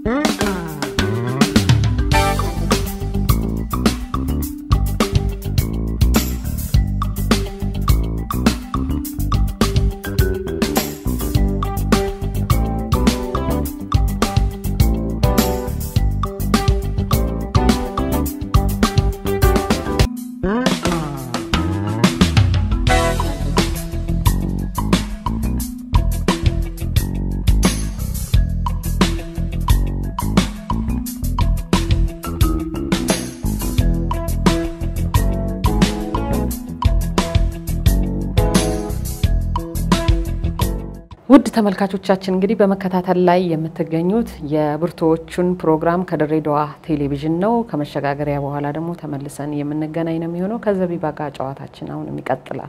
ውድ ተመልካቾቻችን እንግዲህ በመከታተል ላይ የምትገኙት የብርቱዎቹን ፕሮግራም ከድሬዳዋ ቴሌቪዥን ነው። ከመሸጋገሪያ በኋላ ደግሞ ተመልሰን የምንገናኝ ነው የሚሆነው። ከዘቢባ ጋር ጨዋታችን አሁንም ይቀጥላል።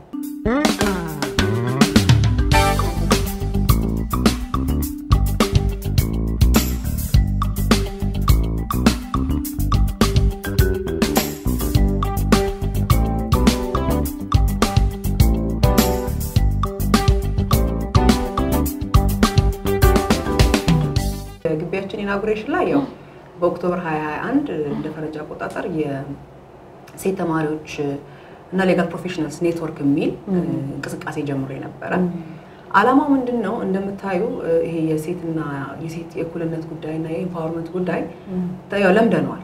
ግቢያችን ኢናጉሬሽን ላይ ያው በኦክቶበር 2021 እንደ ፈረንጅ አቆጣጠር የሴት ተማሪዎች እና ሌጋል ፕሮፌሽናልስ ኔትወርክ የሚል እንቅስቃሴ ጀምሮ የነበረ አላማው ምንድን ነው? እንደምታዩ ይሄ የሴትና የሴት የእኩልነት ጉዳይ እና የኢምፓወርመንት ጉዳይ ያው ለምደነዋል።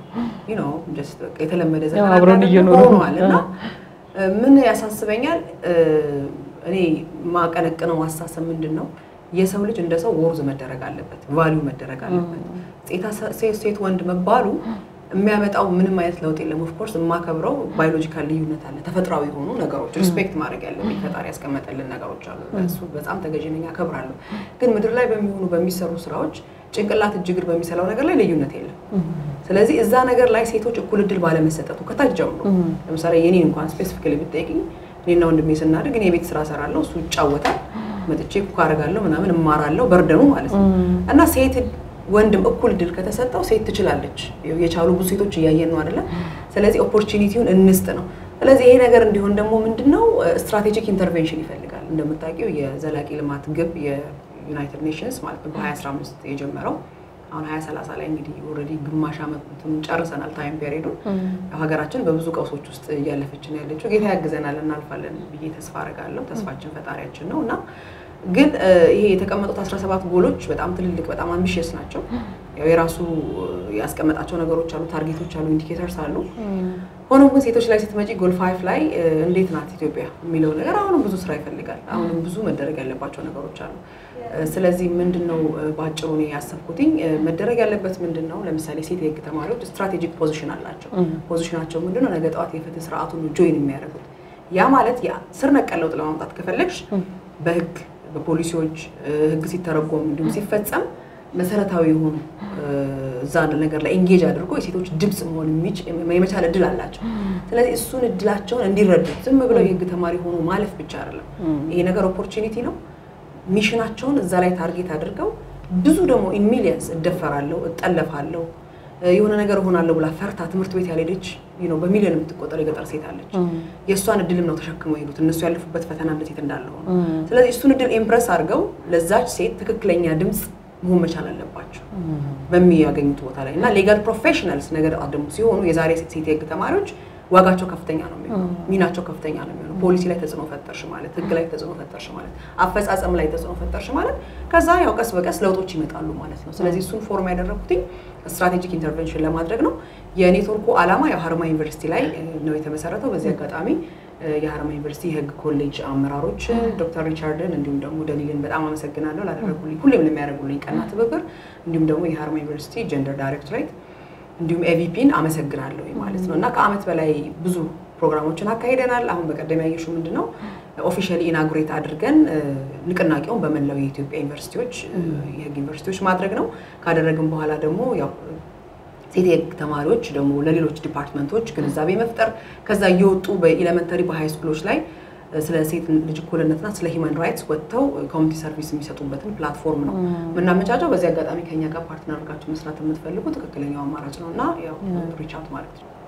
የተለመደ አብረን እየኖሩ ሆኗል እና ምን ያሳስበኛል እኔ ማቀነቅነው አስተሳሰብ ምንድን ነው የሰው ልጅ እንደ ሰው ወርዝ መደረግ አለበት፣ ቫሊዩ መደረግ አለበት። ሴት ወንድ መባሉ የሚያመጣው ምንም አይነት ለውጥ የለም። ኦፍኮርስ የማከብረው ባዮሎጂካል ልዩነት አለ፣ ተፈጥሯዊ የሆኑ ነገሮች ሪስፔክት ማድረግ ያለብኝ ፈጣሪ ያስቀመጠልን ነገሮች አሉ። እሱ በጣም ተገዥ ነኝ፣ አከብራለሁ። ግን ምድር ላይ በሚሆኑ በሚሰሩ ስራዎች ጭንቅላት እጅ እግር በሚሰራው ነገር ላይ ልዩነት የለም። ስለዚህ እዛ ነገር ላይ ሴቶች እኩል እድል ባለመሰጠቱ ከታች ጀምሮ ለምሳሌ የኔን እንኳን ስፔሲፊካሊ ብትጠይቅኝ እኔና ወንድሜ ስናድግ እኔ የቤት ስራ እሰራለሁ፣ እሱ ይጫወታል መጥቼ ኩክ አደርጋለሁ ምናምን እማራለሁ በርደኑ ማለት ነው። እና ሴት ወንድም እኩል ድል ከተሰጠው ሴት ትችላለች። የቻሉ ብዙ ሴቶች እያየን ነው አይደለ? ስለዚህ ኦፖርቹኒቲውን እንስጥ ነው። ስለዚህ ይሄ ነገር እንዲሆን ደግሞ ምንድነው ስትራቴጂክ ኢንተርቬንሽን ይፈልጋል። እንደምታውቂው የዘላቂ ልማት ግብ የዩናይትድ ኔሽንስ ማለት ነው በ2015 የጀመረው አሁን 2030 ላይ እንግዲህ ኦልሬዲ ግማሽ ዓመቱን ጨርሰናል። ታይም ፔሪዱን ሀገራችን በብዙ ቀውሶች ውስጥ እያለፈችን ያለችው ጌታ ያግዘናል፣ እናልፋለን ብዬ ተስፋ አደርጋለሁ። ተስፋችን ፈጣሪያችን ነው እና ግን ይሄ የተቀመጡት 17 ጎሎች በጣም ትልልቅ በጣም አምቢሽየስ ናቸው። ያው የራሱ ያስቀመጣቸው ነገሮች አሉ፣ ታርጌቶች አሉ፣ ኢንዲኬተርስ አሉ። ሆኖም ግን ሴቶች ላይ ስትመጪ ጎል ፋይፍ ላይ እንዴት ናት ኢትዮጵያ የሚለው ነገር አሁንም ብዙ ስራ ይፈልጋል። አሁንም ብዙ መደረግ ያለባቸው ነገሮች አሉ። ስለዚህ ምንድን ነው በአጭሩ እኔ ያሰብኩትኝ መደረግ ያለበት ምንድን ነው? ለምሳሌ ሴት የህግ ተማሪዎች ስትራቴጂክ ፖዚሽን አላቸው። ፖዚሽናቸው ምንድን ነው? ነገ ጠዋት የፍትህ ስርዓቱን ጆይን የሚያደርጉት ያ ማለት ስር ነቀል ለውጥ ለማምጣት ከፈለግሽ በህግ በፖሊሲዎች ህግ ሲተረጎም እንዲሁም ሲፈጸም መሰረታዊ የሆኑ እዛ ነገር ላይ ኤንጌጅ አድርጎ የሴቶች ድምፅ መሆን የመቻል እድል አላቸው። ስለዚህ እሱን እድላቸውን እንዲረዱት ዝም ብለው የህግ ተማሪ ሆኖ ማለፍ ብቻ አይደለም። ይሄ ነገር ኦፖርቹኒቲ ነው። ሚሽናቸውን እዛ ላይ ታርጌት አድርገው ብዙ ደግሞ ኢን ሚሊየንስ እደፈራለሁ፣ እጠለፋለሁ፣ የሆነ ነገር እሆናለሁ ብላ ፈርታ ትምህርት ቤት ያልሄደች በሚሊዮን የምትቆጠር የገጠር ሴት አለች። የእሷን እድልም ነው ተሸክመው የሄዱት እነሱ ያለፉበት ፈተና እንደ ሴት እንዳለ ሆነ። ስለዚህ እሱን እድል ኤምፕረስ አድርገው ለዛች ሴት ትክክለኛ ድምፅ መሆን መቻል አለባቸው በሚያገኙት ቦታ ላይ እና ሌጋል ፕሮፌሽናልስ ነገር ደግሞ ሲሆኑ የዛሬ ሴት የህግ ተማሪዎች ዋጋቸው ከፍተኛ ነው የሚሆነው፣ ሚናቸው ከፍተኛ ነው የሚሆነው። ፖሊሲ ላይ ተጽዕኖ ፈጠርሽ ማለት፣ ህግ ላይ ተጽዕኖ ፈጠርሽ ማለት፣ አፈጻጸም ላይ ተጽዕኖ ፈጠርሽ ማለት፣ ከዛ ያው ቀስ በቀስ ለውጦች ይመጣሉ ማለት ነው። ስለዚህ እሱን ፎርም ያደረኩትኝ ስትራቴጂክ ኢንተርቬንሽን ለማድረግ ነው። የኔትወርኩ ዓላማ ያው ሀረማ ዩኒቨርሲቲ ላይ ነው የተመሰረተው። በዚህ አጋጣሚ የሀረማ ዩኒቨርሲቲ የህግ ኮሌጅ አመራሮች ዶክተር ሪቻርድን እንዲሁም ደግሞ ደሊልን በጣም አመሰግናለሁ ላደረጉልኝ ሁሌም ለሚያደርጉልኝ ቀና ትብብር፣ እንዲሁም ደግሞ የሀረማ ዩኒቨርሲቲ ጀንደር ዳይሬክቶሬት እንዲሁም ኤቪፒን አመሰግናለሁ ማለት ነው እና ከአመት በላይ ብዙ ፕሮግራሞችን አካሂደናል። አሁን በቀደም ያየሽው ምንድን ነው ኦፊሻሊ ኢናጉሬት አድርገን ንቅናቄውን በመላው የኢትዮጵያ ዩኒቨርሲቲዎች የህግ ዩኒቨርሲቲዎች ማድረግ ነው። ካደረግን በኋላ ደግሞ ያው ሴት የህግ ተማሪዎች ደግሞ ለሌሎች ዲፓርትመንቶች ግንዛቤ መፍጠር ከዛ እየወጡ በኤሌመንተሪ በሃይ ስኩሎች ላይ ስለ ሴት ልጅ እኩልነትና ስለ ሂውማን ራይትስ ወጥተው ኮሚኒቲ ሰርቪስ የሚሰጡበትን ፕላትፎርም ነው የምናመቻቸው። በዚህ አጋጣሚ ከኛ ጋር ፓርትነር አድርጋችሁ መስራት የምትፈልጉ ትክክለኛው አማራጭ ነው እና ያው ሪች አውት ማለት ነው።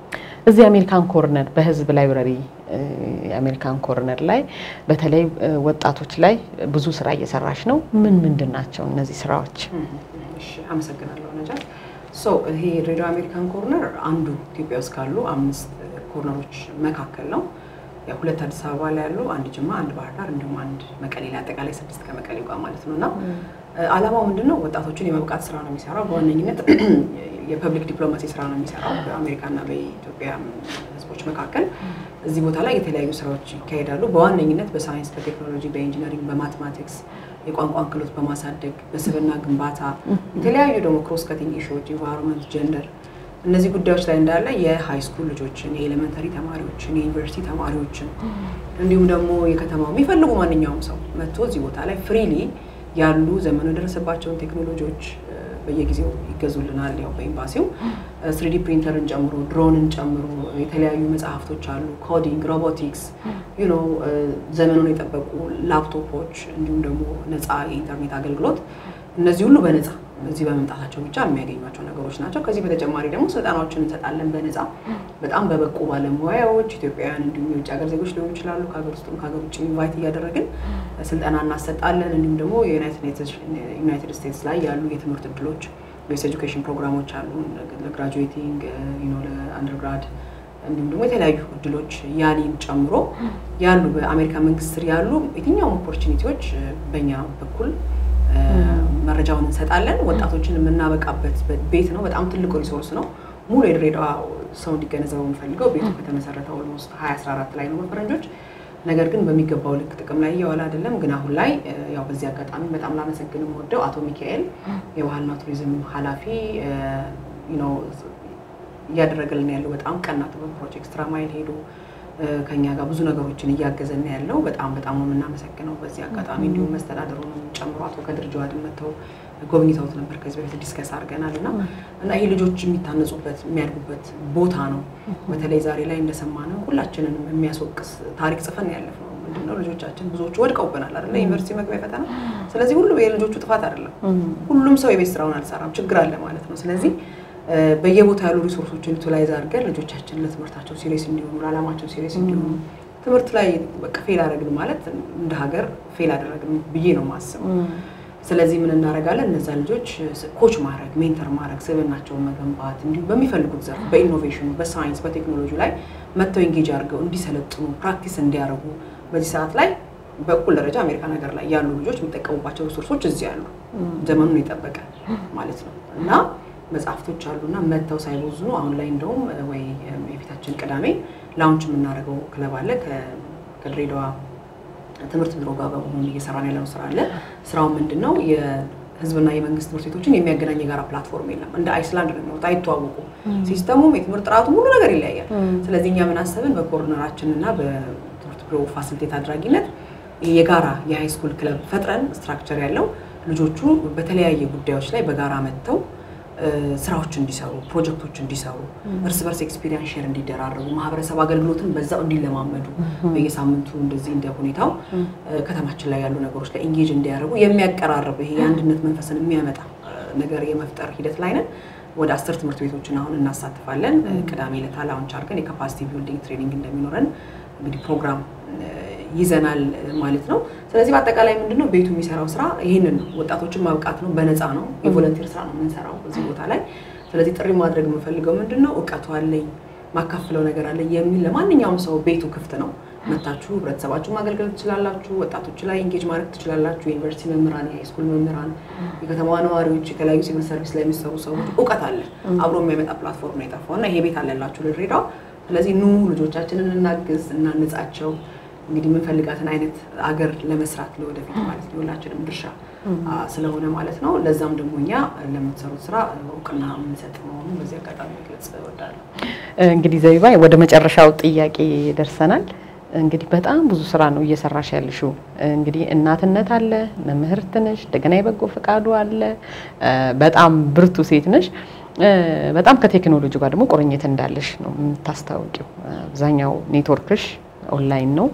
እዚህ አሜሪካን ኮርነር በህዝብ ላይብረሪ የአሜሪካን ኮርነር ላይ በተለይ ወጣቶች ላይ ብዙ ስራ እየሰራች ነው። ምን ምንድን ናቸው እነዚህ ስራዎች? እሺ፣ አመሰግናለሁ ነጃት። ሶ ይሄ ሬዲዮ አሜሪካን ኮርነር አንዱ ኢትዮጵያ ውስጥ ካሉ አምስት ኮርነሮች መካከል ነው። ያው ሁለት አዲስ አበባ ላይ ያሉ፣ አንድ ጅማ፣ አንድ ባህር ዳር እንዲሁም አንድ መቀሌ ላይ አጠቃላይ ስድስት ከመቀሌ ጋር ማለት ነው እና አላማው ምንድን ነው? ወጣቶችን የመብቃት ስራ ነው የሚሰራው። በዋነኝነት የፐብሊክ ዲፕሎማሲ ስራ ነው የሚሰራው በአሜሪካና በኢትዮጵያ ህዝቦች መካከል። እዚህ ቦታ ላይ የተለያዩ ስራዎች ይካሄዳሉ። በዋነኝነት በሳይንስ፣ በቴክኖሎጂ፣ በኢንጂነሪንግ፣ በማቴማቲክስ የቋንቋን ክህሎት በማሳደግ በስብዕና ግንባታ የተለያዩ ደግሞ ክሮስ ከቲንግ ኢሹዎች ኢንቫይሮንመንት፣ ጀንደር እነዚህ ጉዳዮች ላይ እንዳለ የሃይ ስኩል ልጆችን፣ የኤሌመንተሪ ተማሪዎችን፣ የዩኒቨርሲቲ ተማሪዎችን እንዲሁም ደግሞ የከተማው የሚፈልጉ ማንኛውም ሰው መጥቶ እዚህ ቦታ ላይ ፍሪሊ ያሉ ዘመኑ የደረሰባቸውን ቴክኖሎጂዎች በየጊዜው ይገዙልናል። ያው በኤምባሲው ስሪዲ ፕሪንተርን ጨምሮ ድሮንን ጨምሮ የተለያዩ መጽሐፍቶች አሉ። ኮዲንግ፣ ሮቦቲክስ ዩ ኖ ዘመኑን የጠበቁ ላፕቶፖች እንዲሁም ደግሞ ነፃ የኢንተርኔት አገልግሎት እነዚህ ሁሉ በነፃ እዚህ በመምጣታቸው ብቻ የሚያገኟቸው ነገሮች ናቸው። ከዚህ በተጨማሪ ደግሞ ስልጠናዎችን እንሰጣለን በነፃ በጣም በበቁ ባለሙያዎች ኢትዮጵያውያን እንዲሁም የውጭ ሀገር ዜጎች ሊሆኑ ይችላሉ። ከሀገር ውስጥም ከሀገር ውጭ ኢንቫይት እያደረግን ስልጠና እናሰጣለን። እንዲሁም ደግሞ ዩናይትድ ስቴትስ ላይ ያሉ የትምህርት እድሎች ቤስ ኤጁኬሽን ፕሮግራሞች አሉ ለግራጁዌቲንግ ለአንደርግራድ እንዲሁም ደግሞ የተለያዩ እድሎች ያሊን ጨምሮ ያሉ በአሜሪካ መንግስት ስር ያሉ የትኛውም ኦፖርቹኒቲዎች በእኛ በኩል መረጃውን እንሰጣለን። ወጣቶችን የምናበቃበት ቤት ነው። በጣም ትልቁ ሪሶርስ ነው። ሙሉ የድሬዳዋ ሰው እንዲገነዘበው የምፈልገው ቤቱ ከተመሰረተ ኦልሞስት 2014 ላይ ነው በፈረንጆች። ነገር ግን በሚገባው ልክ ጥቅም ላይ እየዋለ አይደለም። ግን አሁን ላይ ያው በዚህ አጋጣሚ በጣም ላመሰግን የምወደው አቶ ሚካኤል የባህልና ቱሪዝም ኃላፊ ነው እያደረገልን ያለው በጣም ቀና ጥበብ ፕሮጀክት ስራ ማይል ሄዶ ከኛ ጋር ብዙ ነገሮችን እያገዘን ያለው በጣም በጣም ነው የምናመሰግነው። በዚህ አጋጣሚ እንዲሁም መስተዳደሩንም ጨምሮ አቶ ከድር ጀዋድን መጥተው ጎብኝተውት ነበር። ከዚህ በፊት ዲስከስ አድርገናል እና እና ይህ ልጆች የሚታነጹበት የሚያድጉበት ቦታ ነው። በተለይ ዛሬ ላይ እንደሰማነው ሁላችንንም የሚያስወቅስ ታሪክ ጽፈን ያለፍ ነው። ምንድነው ልጆቻችን ብዙዎቹ ወድቀውብናል አይደለ? ዩኒቨርሲቲ መግቢያ ፈተና። ስለዚህ ሁሉም የልጆቹ ጥፋት አይደለም። ሁሉም ሰው የቤት ስራውን አልሰራም፣ ችግር አለ ማለት ነው። ስለዚህ በየቦታ ያሉ ሪሶርሶችን ዩቲላይዝ አድርገን ልጆቻችን ለትምህርታቸው ሲሪየስ እንዲሆኑ ለዓላማቸው ሲሪየስ እንዲሆኑ ትምህርት ላይ በቃ ፌል አደረግን ማለት እንደ ሀገር ፌል አደረግን ብዬ ነው የማስበው። ስለዚህ ምን እናደርጋለን? እነዛ ልጆች ኮች ማድረግ፣ ሜንተር ማድረግ፣ ስብዕናቸውን መገንባት እንዲሁም በሚፈልጉት ዘርፍ በኢኖቬሽኑ፣ በሳይንስ፣ በቴክኖሎጂ ላይ መጥተው ኢንጌጅ አድርገው እንዲሰለጥኑ ፕራክቲስ እንዲያደርጉ በዚህ ሰዓት ላይ በእኩል ደረጃ አሜሪካን ሀገር ላይ ያሉ ልጆች የሚጠቀሙባቸው ሪሶርሶች እዚህ ያሉ ዘመኑን የጠበቀ ማለት ነው እና መጽሐፍቶች አሉና መጥተው ሳይቦዝኑ አሁን ላይ እንደውም ወይ የፊታችን ቅዳሜ ላውንች የምናደርገው ክለብ አለ ከድሬዳዋ ትምህርት ቢሮ ጋር በመሆን እየሰራን ያለነው ስራ አለ። ስራው ምንድን ነው? የህዝብና የመንግስት ትምህርት ቤቶችን የሚያገናኝ የጋራ ፕላትፎርም የለም። እንደ አይስላንድ ነው የሚወጣ፣ አይተዋወቁም። ሲስተሙም የትምህርት ጥራቱ ሁሉ ነገር ይለያያል። ስለዚህ እኛ ምን አሰብን? በኮርነራችን እና በትምህርት ቢሮ ፋሲሊቴት አድራጊነት የጋራ የሃይስኩል ክለብ ፈጥረን ስትራክቸር ያለው ልጆቹ በተለያየ ጉዳዮች ላይ በጋራ መጥተው ስራዎች እንዲሰሩ ፕሮጀክቶች እንዲሰሩ እርስ በርስ ኤክስፒሪንስ ሼር እንዲደራረጉ ማህበረሰብ አገልግሎትን በዛው እንዲለማመዱ በየሳምንቱ እንደዚህ እንደ ሁኔታው ከተማችን ላይ ያሉ ነገሮች ላይ ኢንጌጅ እንዲያደርጉ የሚያቀራርብ ይሄ የአንድነት መንፈስን የሚያመጣ ነገር የመፍጠር ሂደት ላይ ነን። ወደ አስር ትምህርት ቤቶችን አሁን እናሳትፋለን። ቅዳሜ ዕለት ላውንች አድርገን የካፓሲቲ ቢልዲንግ ትሬኒንግ እንደሚኖረን እንግዲህ ፕሮግራም ይዘናል ማለት ነው። ስለዚህ በአጠቃላይ ምንድነው ቤቱ የሚሰራው ስራ ይህንን ነው። ወጣቶችን ማብቃት ነው። በነፃ ነው። የቮለንቲር ስራ ነው የምንሰራው እዚህ ቦታ ላይ። ስለዚህ ጥሪ ማድረግ የምንፈልገው ምንድን ነው እውቀቱ አለኝ ማካፍለው ነገር አለኝ የሚል ለማንኛውም ሰው ቤቱ ክፍት ነው። መታችሁ ህብረተሰባችሁ ማገልገል ትችላላችሁ። ወጣቶች ላይ ኢንጌጅ ማድረግ ትችላላችሁ። የዩኒቨርሲቲ መምህራን፣ የሃይስኩል መምህራን፣ የከተማዋ ነዋሪዎች፣ የተለያዩ ሲቪል ሰርቪስ ላይ የሚሰሩ ሰዎች እውቀት አለ። አብሮ የሚያመጣ ፕላትፎርም ነው የጠፋው እና ይሄ ቤት አለላችሁ ለድሬዳዋ። ስለዚህ ኑ ልጆቻችንን እናግዝ፣ እናንጻቸው እንግዲህ የምንፈልጋትን አይነት አገር ለመስራት ለወደፊት ማለት ነው ሁላችንም ድርሻ ስለሆነ ማለት ነው። ለዛም ደግሞ እኛ ለምትሰሩት ስራ እውቅና የምንሰጥ መሆኑን በዚህ አጋጣሚ መግለጽ እወዳለሁ። እንግዲህ ዘቢባ ወደ መጨረሻው ጥያቄ ደርሰናል። እንግዲህ በጣም ብዙ ስራ ነው እየሰራሽ ያልሽው። እንግዲህ እናትነት አለ፣ መምህርት ነሽ፣ እንደገና የበጎ ፈቃዱ አለ። በጣም ብርቱ ሴት ነሽ። በጣም ከቴክኖሎጂ ጋር ደግሞ ቁርኝት እንዳለሽ ነው የምታስታውቂው። አብዛኛው ኔትወርክሽ ኦንላይን ነው።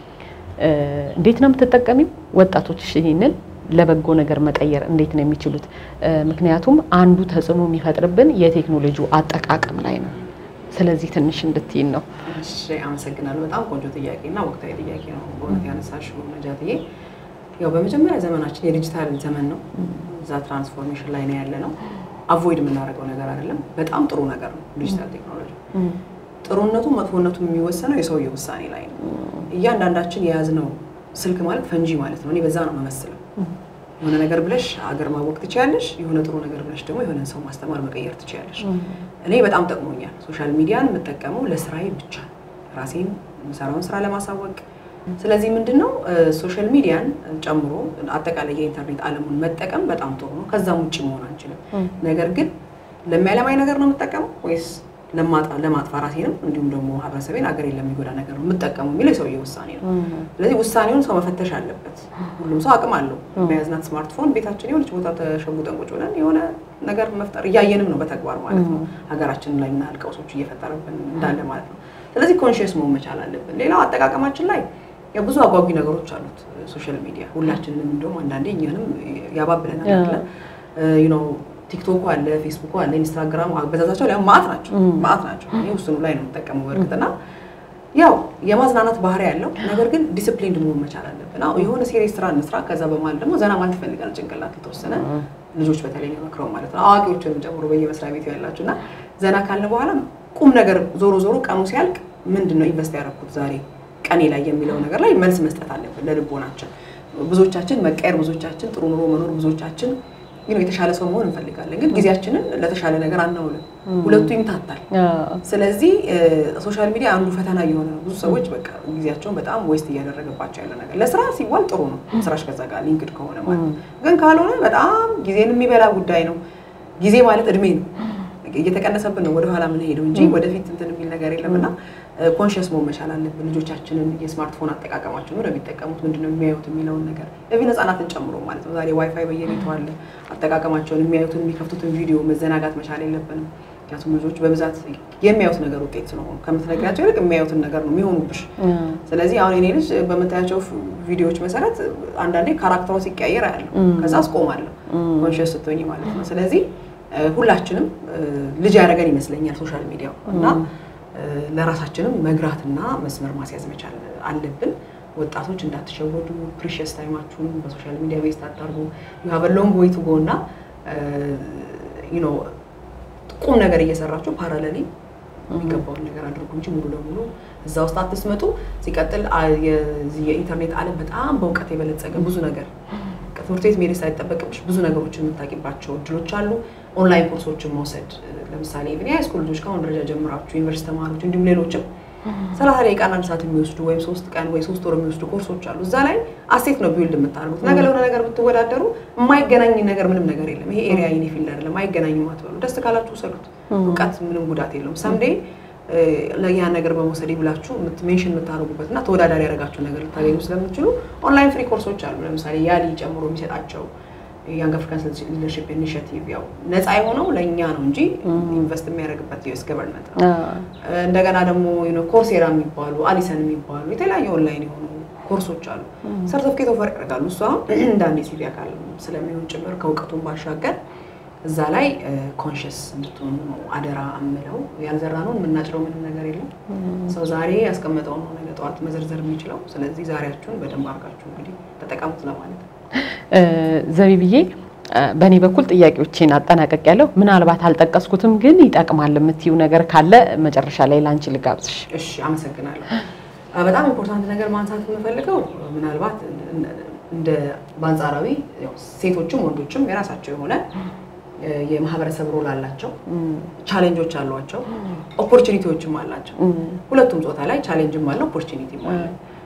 እንዴት ነው የምትጠቀሚው? ወጣቶች ይህንን ለበጎ ነገር መቀየር እንዴት ነው የሚችሉት? ምክንያቱም አንዱ ተጽዕኖ የሚፈጥርብን የቴክኖሎጂው አጠቃቀም ላይ ነው። ስለዚህ ትንሽ እንድትይን ነው። እሺ አመሰግናለሁ። በጣም ቆንጆ ጥያቄ እና ወቅታዊ ጥያቄ ነው በእውነት ያነሳሽው ነጃትዬ። ያው በመጀመሪያ ዘመናችን የዲጂታል ዘመን ነው። እዛ ትራንስፎርሜሽን ላይ ነው ያለ ነው። አቮይድ የምናደርገው ነገር አይደለም። በጣም ጥሩ ነገር ነው ዲጂታል ቴክኖሎጂ። ጥሩነቱ መጥፎነቱ የሚወሰነው የሰውየው ውሳኔ ላይ ነው። እያንዳንዳችን የያዝነው ስልክ ማለት ፈንጂ ማለት ነው። እኔ በዛ ነው የምመስለው። የሆነ ነገር ብለሽ አገር ማወቅ ትችያለሽ። የሆነ ጥሩ ነገር ብለሽ ደግሞ የሆነን ሰው ማስተማር መቀየር ትችያለሽ። እኔ በጣም ጠቅሞኛል። ሶሻል ሚዲያን የምጠቀመው ለስራዬ ብቻ ራሴን የምሰራውን ስራ ለማሳወቅ። ስለዚህ ምንድን ነው ሶሻል ሚዲያን ጨምሮ አጠቃላይ የኢንተርኔት ዓለሙን መጠቀም በጣም ጥሩ ነው። ከዛም ውጭ መሆን አንችልም። ነገር ግን ለሚያለማኝ ነገር ነው የምጠቀመው ወይስ ለማጥፋ ራሴንም እንዲሁም ደግሞ ማህበረሰቤን አገሬን ለሚጎዳ ነገር ነው የምጠቀመው የሚለው የሰውዬ ውሳኔ ነው። ስለዚህ ውሳኔውን ሰው መፈተሽ አለበት። ሁሉም ሰው አቅም አለው። በያዝናት ስማርትፎን ቤታችን የሆነች ቦታ ተሸጉጠን ቁጭ ብለን የሆነ ነገር መፍጠር እያየንም ነው በተግባር ማለት ነው። ሀገራችን ላይ ምን ያህል ቀውሶች እየፈጠረብን እንዳለ ማለት ነው። ስለዚህ ኮንሽስ መሆን መቻል አለብን። ሌላው አጠቃቀማችን ላይ ብዙ አጓጊ ነገሮች አሉት ሶሻል ሚዲያ። ሁላችንም እንደውም አንዳንዴ እኛንም ያባብለናል አለ ቲክቶኩ አለ፣ ፌስቡኩ አለ፣ ኢንስታግራሙ አበዛዛቸው ላይ ማአት ናቸው ማአት ናቸው። እኔ ውስኑ ላይ ነው የምጠቀመው በእርግጥና ያው የማዝናናት ባህሪ ያለው ነገር ግን ዲስፕሊን መሆን መቻል አለብን። አዎ የሆነ ሴሪየስ ስራ እንስራ፣ ከዛ በመሀል ደግሞ ዘና ማለት ይፈልጋል ጭንቅላት የተወሰነ ልጆች በተለይ መክረው ማለት ነው አዋቂዎችን ጨምሮ በየመስሪያ ቤቱ ያላችሁ እና ዘና ካልን በኋላ ቁም ነገር ዞሮ ዞሮ ቀኑ ሲያልቅ ምንድን ነው ኢንቨስት ያደረኩት ዛሬ ቀኔ ላይ የሚለው ነገር ላይ መልስ መስጠት አለብን ለልቦናችን። ብዙዎቻችን መቀየር፣ ብዙዎቻችን ጥሩ ኑሮ መኖር፣ ብዙዎቻችን የተሻለ ሰው መሆን እንፈልጋለን፣ ግን ጊዜያችንን ለተሻለ ነገር አናውልም። ሁለቱ ይምታታል። ስለዚህ ሶሻል ሚዲያ አንዱ ፈተና እየሆነ ነው። ብዙ ሰዎች በቃ ጊዜያቸውን በጣም ዌስት እያደረገባቸው ያለ ነገር። ለስራ ሲባል ጥሩ ነው ስራሽ ከዛ ጋር ሊንክድ ከሆነ ማለት ነው። ግን ካልሆነ በጣም ጊዜን የሚበላ ጉዳይ ነው። ጊዜ ማለት እድሜ ነው። እየተቀነሰብን ነው ወደኋላ የምንሄደው እንጂ ወደፊት እንትን የሚል ነገር የለም እና ኮንሽስ መሆን መቻል አለብን። ልጆቻችንን የስማርትፎን አጠቃቀማቸውን ወደሚጠቀሙት ምንድነው የሚያዩት የሚለውን ነገር ለቪ ህጻናትን ጨምሮ ማለት ነው። ዛሬ ዋይፋይ በየቤቱ አለ። አጠቃቀማቸውን የሚያዩትን የሚከፍቱትን ቪዲዮ መዘናጋት መቻል የለብንም። ምክንያቱም ልጆች በብዛት የሚያዩት ነገር ውጤት ስለሆኑ ከምትነግራቸው ይልቅ የሚያዩትን ነገር ነው የሚሆኑብሽ። ስለዚህ አሁን የኔ ልጅ በምታያቸው ቪዲዮዎች መሰረት አንዳንዴ ካራክተሯ ሲቀያየር አያለሁ። ከዛ አስቆማለሁ ኮንሽስ ስትሆኝ ማለት ነው። ስለዚህ ሁላችንም ልጅ ያደረገን ይመስለኛል ሶሻል ሚዲያው እና ለራሳችንም መግራትና መስመር ማስያዝ መቻል አለብን። ወጣቶች እንዳትሸወዱ፣ ፕሪሽስ ታይማችሁን በሶሻል ሚዲያ ቤዝ ታዳርጉ። ዩ ሃቭ ሎንግ ዌይ ቱ ጎ እና ቁም ነገር እየሰራችሁ ፓራለሊ የሚገባውን ነገር አድርጉ እንጂ ሙሉ ለሙሉ እዛ ውስጥ አትስመጡ። ሲቀጥል የኢንተርኔት ዓለም በጣም በእውቀት የበለጸገ ብዙ ነገር ትምህርት ቤት መሄድ ሳይጠበቅብሽ ብዙ ነገሮችን የምታውቂባቸው እድሎች አሉ። ኦንላይን ኮርሶችን መውሰድ ለምሳሌ ኢቭን የሃይስኩል ልጆች ከአሁን ደረጃ ጀምራችሁ ዩኒቨርሲቲ ተማሪዎች እንዲሁም ሌሎችም ሰላሳ ደቂቃና አንድ ሰዓት የሚወስዱ ወይም ሶስት ቀን ወይ ሶስት ወር የሚወስዱ ኮርሶች አሉ። እዛ ላይ አሴት ነው ቢውልድ የምታደርጉት። ነገ ለሆነ ነገር ብትወዳደሩ የማይገናኝ ነገር ምንም ነገር የለም። ይሄ ኤሪያ የኔ ፊልድ አይደለም፣ አይገናኝም አትበሉ። ደስ ካላችሁ ውሰዱት። እውቀት ምንም ጉዳት የለውም። ሰምዴ ለያ ነገር በመውሰድ ብላችሁ ሜንሽን የምታደርጉበት እና ተወዳዳሪ ያደረጋችሁ ነገር ልታገኙ ስለምችሉ ኦንላይን ፍሪ ኮርሶች አሉ። ለምሳሌ ያሊ ጨምሮ የሚሰጣቸው ያንግ አፍሪካን ሊደርሺፕ ኢኒሽቲቭ ያው ነፃ የሆነው ለእኛ ነው እንጂ ኢንቨስት የሚያደርግበት ዩኤስ ገቨርንመንት ነው። እንደገና ደግሞ ኮርሴራ የሚባሉ አሊሰን የሚባሉ የተለያዩ ኦንላይን የሆኑ ኮርሶች አሉ። ሰርተፍኬት ኦፈር ያደርጋሉ። እሱ አሁን እንደ አንድ ሲቪ አካል ስለሚሆን ጭምር ከእውቀቱን ባሻገር እዛ ላይ ኮንሽስ እንድትሆኑ ነው አደራ አምለው። ያልዘራነውን የምናጭረው ምንም ነገር የለም። ሰው ዛሬ ያስቀመጠውን ነው ነገ ጠዋት መዘርዘር የሚችለው። ስለዚህ ዛሬያችሁን በደንብ አድርጋችሁ እንግዲህ ተጠቀሙት ለማለት ነው። ዘቢብዬ በእኔ በኩል ጥያቄዎቼን አጠናቀቅ ያለው ምናልባት አልጠቀስኩትም ግን ይጠቅማል የምትይው ነገር ካለ መጨረሻ ላይ ላንቺ ልጋብዝሽ። እሺ፣ አመሰግናለሁ። በጣም ኢምፖርታንት ነገር ማንሳት የምፈልገው ምናልባት እንደ በአንጻራዊ ሴቶችም ወንዶችም የራሳቸው የሆነ የማህበረሰብ ሮል አላቸው፣ ቻሌንጆች አሏቸው፣ ኦፖርቹኒቲዎችም አላቸው። ሁለቱም ጾታ ላይ ቻሌንጅም አለ፣ ኦፖርቹኒቲም አለ።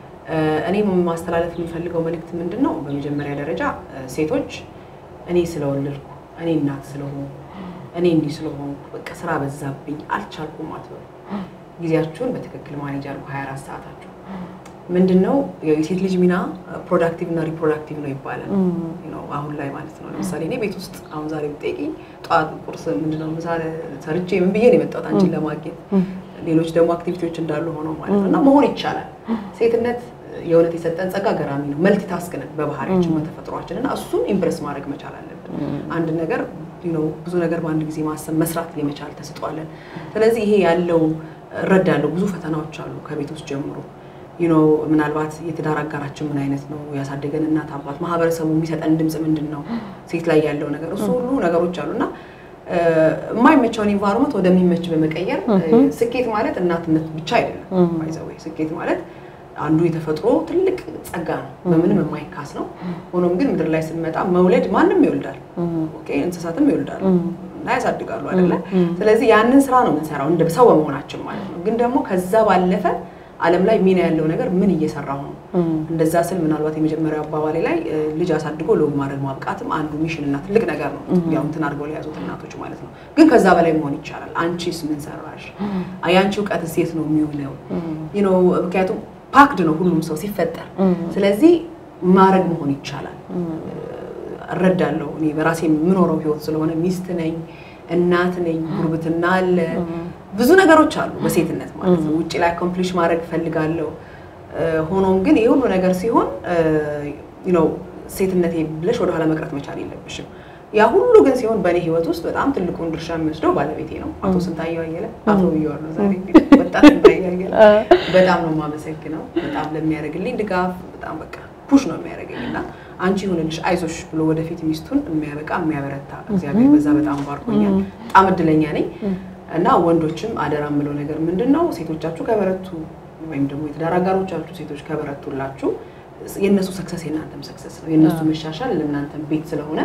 እኔ ማስተላለፍ የምፈልገው መልእክት ምንድን ነው? በመጀመሪያ ደረጃ ሴቶች እኔ ስለወለድኩ፣ እኔ እናት ስለሆንኩ፣ እኔ እንዲህ ስለሆንኩ በቃ ስራ በዛብኝ አልቻልኩም አትበሉ። ጊዜያችሁን በትክክል ማኔጅ አድርጉ። 24 ሰዓታችሁ ምንድን ነው የሴት ልጅ ሚና ፕሮዳክቲቭ እና ሪፕሮዳክቲቭ ነው ይባላል። አሁን ላይ ማለት ነው። ለምሳሌ እኔ ቤት ውስጥ አሁን ዛሬ ብጠይቂኝ ጠዋት ቁርስ ምንድነው ምሳ ሰርቼ ምን ብዬ ነው የመጣሁት አንቺን ለማግኘት። ሌሎች ደግሞ አክቲቪቲዎች እንዳሉ ሆነው ማለት ነው እና መሆን ይቻላል። ሴትነት የእውነት የሰጠን ጸጋ ገራሚ ነው። መልቲ ታስክ ነን በባህሪያችን በተፈጥሯችን እና እሱን ኢምፕረስ ማድረግ መቻል አለብን። አንድ ነገር ነው ብዙ ነገር በአንድ ጊዜ ማሰብ መስራት የመቻል ተስጧለን። ስለዚህ ይሄ ያለው እረዳለሁ። ብዙ ፈተናዎች አሉ ከቤት ውስጥ ጀምሮ ዩ ኖ ምናልባት የትዳር አጋራችን ምን አይነት ነው ያሳደገን እናት አባት፣ ማህበረሰቡ የሚሰጠን ድምፅ ምንድን ነው፣ ሴት ላይ ያለው ነገር እሱ ሁሉ ነገሮች አሉ እና የማይመቸውን ኢንቫይሮመንት ወደሚመች በመቀየር ስኬት ማለት እናትነት ብቻ አይደለም። ባይዘወይ ስኬት ማለት አንዱ የተፈጥሮ ትልቅ ጸጋ ነው፣ በምንም የማይካስ ነው። ሆኖም ግን ምድር ላይ ስንመጣ መውለድ ማንም ይወልዳል፣ ኦኬ እንስሳትም ይወልዳሉ እና ያሳድጋሉ አይደለ? ስለዚህ ያንን ስራ ነው የምንሰራው እንደ ሰው በመሆናችን ማለት ነው። ግን ደግሞ ከዛ ባለፈ ዓለም ላይ ሚና ያለው ነገር ምን እየሰራሁ ነው? እንደዛ ስል ምናልባት የመጀመሪያው አባባሌ ላይ ልጅ አሳድጎ ለወግ ማድረግ ማብቃትም አንዱ ሚሽን እና ትልቅ ነገር ነው። ያው እንትን አድርገው ለያዙት እናቶች ማለት ነው። ግን ከዛ በላይ መሆን ይቻላል። አንቺስ ምን ሰራሽ? የአንቺ እውቀትስ የት ነው የሚውለው? ነው ምክንያቱም ፓክድ ነው ሁሉም ሰው ሲፈጠር። ስለዚህ ማድረግ መሆን ይቻላል። እረዳለሁ። እኔ በራሴ የምኖረው ህይወት ስለሆነ ሚስት ነኝ፣ እናት ነኝ፣ ጉርብትና አለ፣ ብዙ ነገሮች አሉ በሴትነት ማለት ነው። ውጭ ላይ አኮምፕሊሽ ማድረግ እፈልጋለሁ። ሆኖም ግን ይህ ሁሉ ነገር ሲሆን ነው ሴትነቴ ብለሽ ወደኋላ መቅረት መቻል የለብሽም። ያ ሁሉ ግን ሲሆን በእኔ ህይወት ውስጥ በጣም ትልቁን ድርሻ የሚወስደው ባለቤቴ ነው። አቶ ስንታየው አየለ አቶ ብዬዋለሁ ዛሬ ወጣት ስንታየው አየለ በጣም ነው የማመሰግነው። በጣም ለሚያደርግልኝ ድጋፍ በጣም በቃ ፑሽ ነው የሚያደርገኝ እና አንቺ ይሁንልሽ አይዞሽ ብሎ ወደፊት ሚስቱን የሚያበቃ የሚያበረታ እግዚአብሔር በዛ በጣም ባርኮኛል። በጣም እድለኛ ነኝ እና ወንዶችም አደራ የምለው ነገር ምንድን ነው ሴቶቻችሁ ከበረቱ ወይም ደግሞ የትዳር አጋሮቻችሁ ሴቶች ከበረቱላችሁ የእነሱ ሰክሰስ የእናንተም ሰክሰስ ነው። የእነሱ መሻሻል ለእናንተም ቤት ስለሆነ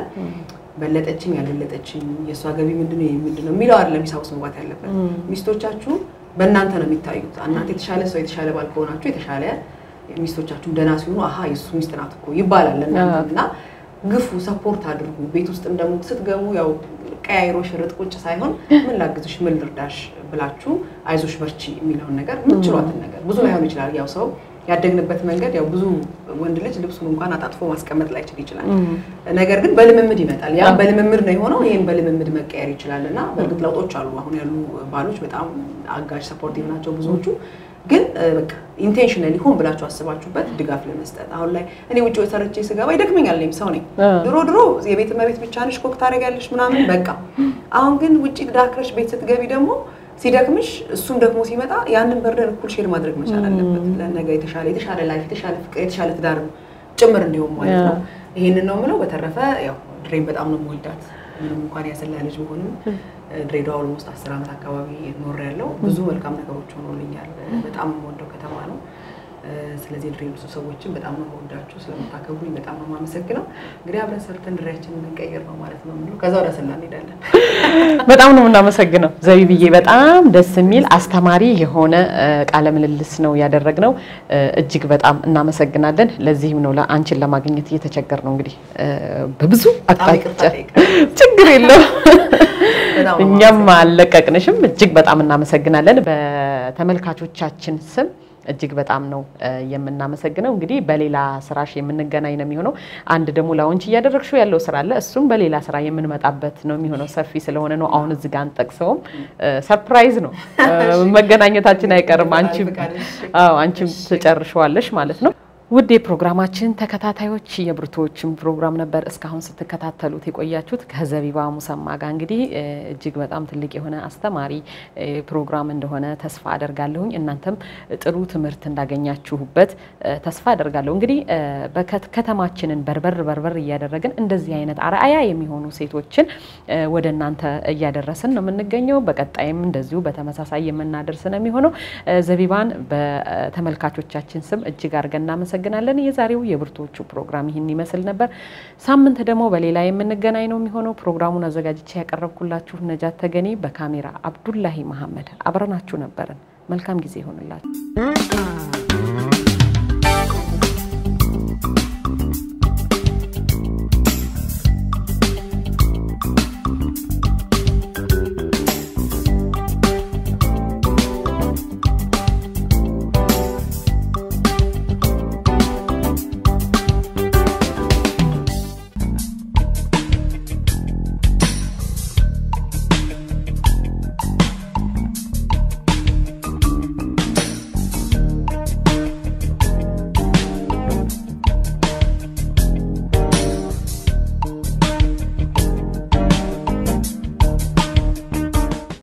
በለጠችኝ ያልበለጠችኝ የእሷ ገቢ ምንድነው ምንድነው የሚለው አይደለም ሂሳብ ውስጥ መግባት ያለበት። ሚስቶቻችሁ በእናንተ ነው የሚታዩት። እናንተ የተሻለ ሰው የተሻለ ባል ከሆናችሁ የተሻለ ሚስቶቻችሁም ደህና ሲሆኑ አሀ የእሱ ሚስት ናት እኮ ይባላል ለእናንተ እና ግፉ፣ ሰፖርት አድርጉ። ቤት ውስጥም ደግሞ ስትገቡ ያው ቀያይሮ ሽርጥ ቁጭ ሳይሆን ምን ላግዝሽ፣ ምን ልርዳሽ ብላችሁ አይዞሽ በርቺ የሚለውን ነገር የምትችሏትን ነገር ብዙ ላይሆን ይችላል ያው ሰው ያደግንበት መንገድ ያው ብዙ ወንድ ልጅ ልብሱን እንኳን አጣጥፎ ማስቀመጥ ላይችል ይችላል። ነገር ግን በልምምድ ይመጣል። ያ በልምምድ ነው የሆነው። ይህም በልምምድ መቀየር ይችላል እና በእርግጥ ለውጦች አሉ። አሁን ያሉ ባሎች በጣም አጋዥ ሰፖርቲቭ ናቸው ብዙዎቹ። ግን በቃ ኢንቴንሽናሊ ሆን ብላችሁ አስባችሁበት ድጋፍ ለመስጠት አሁን ላይ እኔ ውጭ ሰርቼ ስገባ ይደክመኛል። እኔም ሰው ነኝ። ድሮ ድሮ የቤት እመቤት ብቻ ነሽ ኮክ ታደርጊያለሽ ምናምን በቃ። አሁን ግን ውጭ ዳክረሽ ቤት ስትገቢ ደግሞ ሲደክምሽ እሱም ደግሞ ሲመጣ ያንን በርደን እኩል ሼር ማድረግ መቻል አለበት። ለነገ የተሻለ የተሻለ ላይፍ የተሻለ ፍቅር የተሻለ ትዳር ጭምር እንዲሆን ማለት ነው። ይሄንን ነው የምለው። በተረፈ ያው ድሬን በጣም ነው የምወዳት። ምንም እንኳን ያሰላ ልጅ ብሆንም ድሬዳዋ ኦልሞስት አስር ዓመት አካባቢ ኖር ያለው ብዙ መልካም ነገሮች ሆኖልኛል። በጣም የምወደው ከተማ ነው። ስለዚህ ድሬ ብዙ ሰዎችን በጣም ነው የምወዳችሁ። ስለምታከብሩኝ በጣም ነው የማመሰግነው። እንግዲህ አብረን ሰርተን ድሬያችንን እንቀይር ነው ማለት ነው የምለው። ከዛ ወደ አሰላ እንሄዳለን። በጣም ነው የምናመሰግነው ዘቢብዬ። በጣም ደስ የሚል አስተማሪ የሆነ ቃለ ምልልስ ነው ያደረግነው። እጅግ በጣም እናመሰግናለን። ለዚህም ነው አንቺን ለማግኘት እየተቸገር ነው እንግዲህ በብዙ አቅጣጫ። ችግር የለው እኛም አልለቀቅንሽም። እጅግ በጣም እናመሰግናለን በተመልካቾቻችን ስም እጅግ በጣም ነው የምናመሰግነው። እንግዲህ በሌላ ስራሽ የምንገናኝ ነው የሚሆነው። አንድ ደግሞ ላውንች እያደረግሽው ያለው ስራ አለ። እሱም በሌላ ስራ የምንመጣበት ነው የሚሆነው። ሰፊ ስለሆነ ነው አሁን እዚህ ጋር አንጠቅሰውም። ሰርፕራይዝ ነው መገናኘታችን አይቀርም። አንቺም አዎ አንቺም ትጨርሸዋለሽ ማለት ነው። ውድ የፕሮግራማችን ተከታታዮች የብርቱዎችን ፕሮግራም ነበር እስካሁን ስትከታተሉት የቆያችሁት ከዘቢባ ሙሰማ ጋር እንግዲህ እጅግ በጣም ትልቅ የሆነ አስተማሪ ፕሮግራም እንደሆነ ተስፋ አደርጋለሁኝ። እናንተም ጥሩ ትምህርት እንዳገኛችሁበት ተስፋ አደርጋለሁ። እንግዲህ ከተማችንን በርበር በርበር እያደረግን እንደዚህ አይነት አርአያ የሚሆኑ ሴቶችን ወደ እናንተ እያደረስን ነው የምንገኘው። በቀጣይም እንደዚሁ በተመሳሳይ የምናደርስ ነው የሚሆነው። ዘቢባን በተመልካቾቻችን ስም እጅግ አድርገን እናመሰግናለን። የዛሬው የብርቱዎቹ ፕሮግራም ይህን ይመስል ነበር። ሳምንት ደግሞ በሌላ የምንገናኝ ነው የሚሆነው። ፕሮግራሙን አዘጋጅቼ ያቀረብኩላችሁ ነጃት ተገኔ፣ በካሜራ አብዱላሂ መሐመድ አብረናችሁ ነበርን። መልካም ጊዜ ይሆንላችሁ።